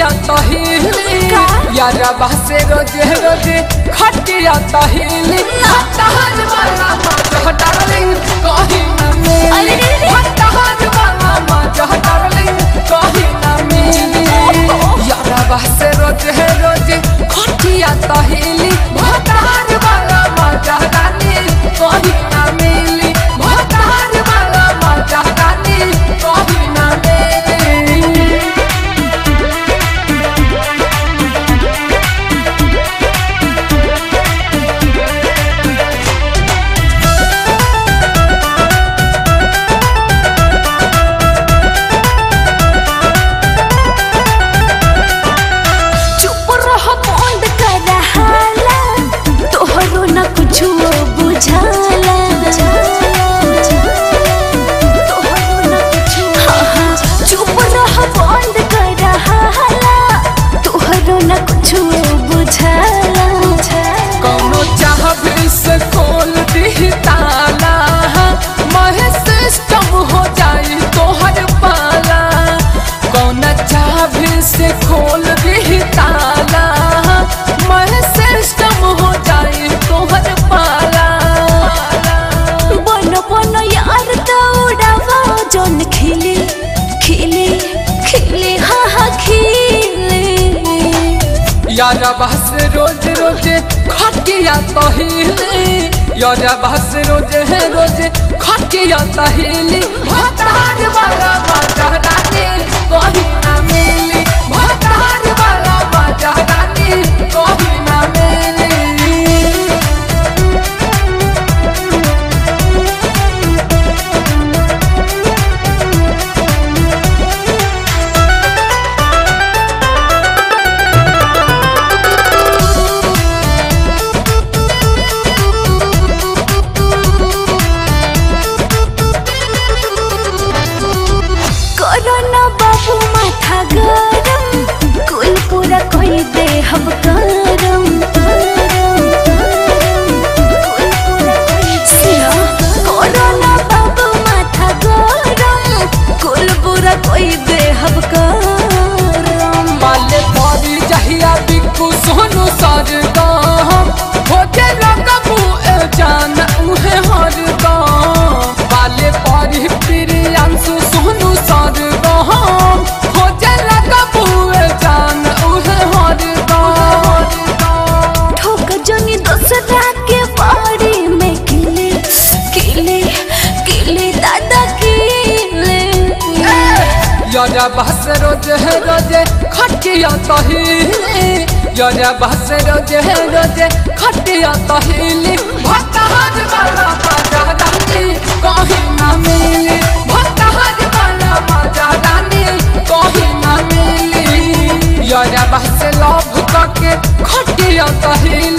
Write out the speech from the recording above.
खटिया तहिली का? यारा बहसे रोजे रोजे खटिया तहिली हटाज वाला मजा डार्लिंग कहीं ना मिली अरे रे रे। हटाज वाला मजा डार्लिंग कहीं ना मिली यारा बहसे रोजे रोजे खटिया तहिली हटाज वाला मजा डार्लिंग कहीं ना मिली हटाज वाला मजा डार्लिंग कहीं ना मिली चुप रह बंद कर हाला तोहरो न कुछो बुझाला तोहरो न कुछो हाँ, हाँ, चुप रह बंद कर हाला तोहरो न कुछो बुझाला कौनो चाहबे से खोल दी ताला महे सिस्टम हो जाई तोहर पाला कौना चाहबे से खोल दी ताला महे सिस्टम हो जाई तोहर पाला बन बन यार दौड़ावा जौन खिले खिले खिले हाँ हाँ खिले यारा बस रोज रोज खटिया तहिले यारा बस रोज है रोज खटिया तहिले भतार वाला मजा रानी कहीं ना मिली भतार वाला मजा रानी कहीं ना मिली कोरोना बाबू माथा गरम कुल पूरा कोई दे हम करम कोरोना बाबू माथा गरम कुल पूरा कोई दे हम करम माले परी जहिया बिकू सोनू सरगम होते रकबू ए जान उहे हरदम माले परी प्रियांशु सोनू सरगम होते रकबू ए जान उहे हरदम ठोक जनी दूसरा के बाड़ी में किले किले किले दादा किले यारा बस रोज है रोज खटिया तहिले यारा बस रोज है रोज खटिया तहिले भतार वाला मजा रानी कहीं ना मिली भतार वाला मजा रानी कहीं ना मिली यारा बस लव करके खटिया तहिले